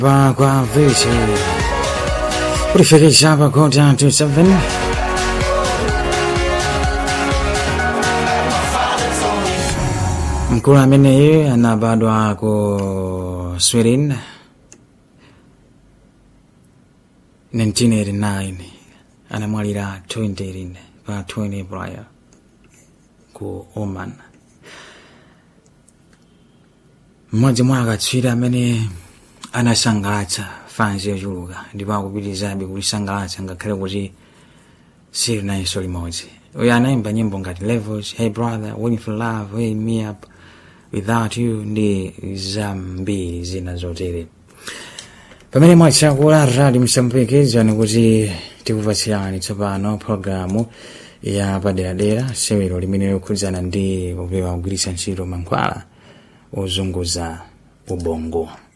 pa kwa vece kulifikisha pa kota 27 mkulu ameneyi anabadwa ku sweden 1989 anamwalira 2018 pa 20 April ku Oman mmodzi mwa akatswiri amene anasangalatsa fanzi yochuluka ndipo akupitirizabe kulisangalatsa ngakhale kuti sili nayenso limodzi uyo anayimba nyimbo ngati levels hey brother waiting for love hey me up without you ndi zambiri zina zotere pamene mwachakula radi msampekezani kuti tikupatsirani tsopano pologalamu ya paderadera sewero limene likukhudzana ndi kupewa kugwiritsa ntchito mankhwala ozunguza ubongo